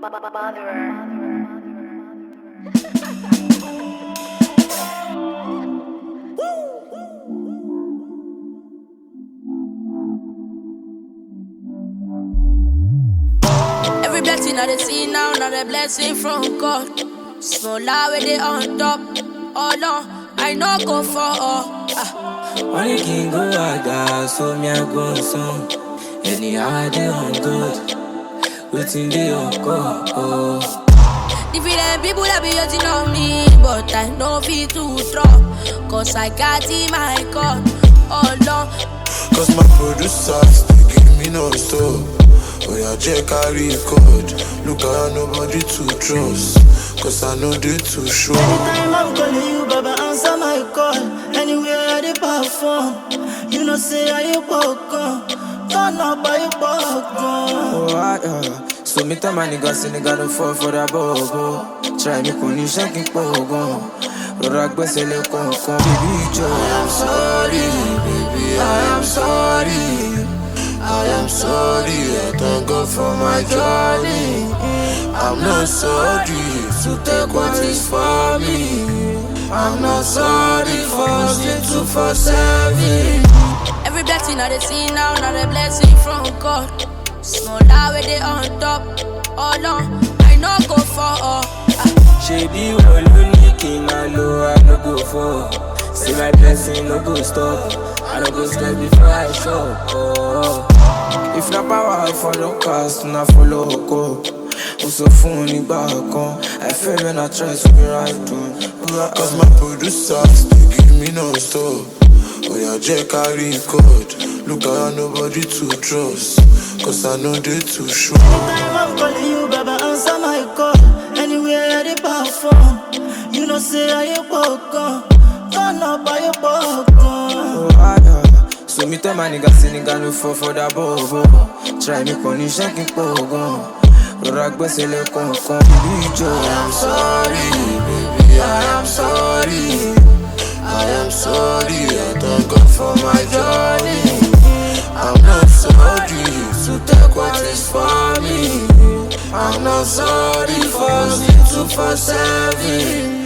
Every blessing I dey see now, not a blessing from God. Small lie where they on top. Oh no, I no go for all. Ah. wọ́n ní kí n go àgbà sómi àgbọn sàn ènìyàn adé on god wetin dey ọkọ ọ. Different people that be hating on me, but I know fit to drop. Cause I got in my God. Oh no, Cause my producers, they give me no stop. Oh yeah, J carry code. Look at nobody to trust. Cause I know they too sure. Anytime I'm calling you, Baba, answer my call. Anywhere I dey perform, you know say I you welcome. Turn up, I you welcome. Oh, ah, ah. So me tell my nigga say nigga no fall for that bobo. Try me kò ní iṣẹ́ kí n pọ̀ gan. Rọra gbẹ́sẹ̀ lé kọ̀ọ̀kan. Bébí ìjọ. I am sorry, baby, I am sorry. I am sorry, I thank God for my journey. I'm not sorry to take what is for me. I'm not sorry for sin to for serving. every blessing I dey see now, not a blessing from God. Small lie where they on top. Oh no, I no go for all. Ah. Ṣebí wọ́n ló ní kí n máa lo àlógò fọ́. Say my blessing no go stop. I no go stress before I shop. Oh. If na power I follow cast, na follow oko. Mo sọ fún un nígbà kan, I fail when I try to be right on. Cause my producers, they give me no stop. Oh yeah, J carry code. Look at nobody to trust. Cause I know they too sure. Anytime I'm calling you, Baba, answer my call. Anywhere I dey perform, you know say I you welcome. Turn up, I you welcome. Oh, ah, ah. So me tell my nigga say nigga no fall for that bobo. Try me kò ní iṣẹ́ kí n pọ̀ gan. Rọra gbẹ́sẹ̀ lé kọ̀ọ̀kan. Bíbí ìjọ. I'm sorry, baby, I am sorry. I am sorry, I thank God for my journey. I'm not sorry to take what is for me. I'm not sorry for sin to for serving.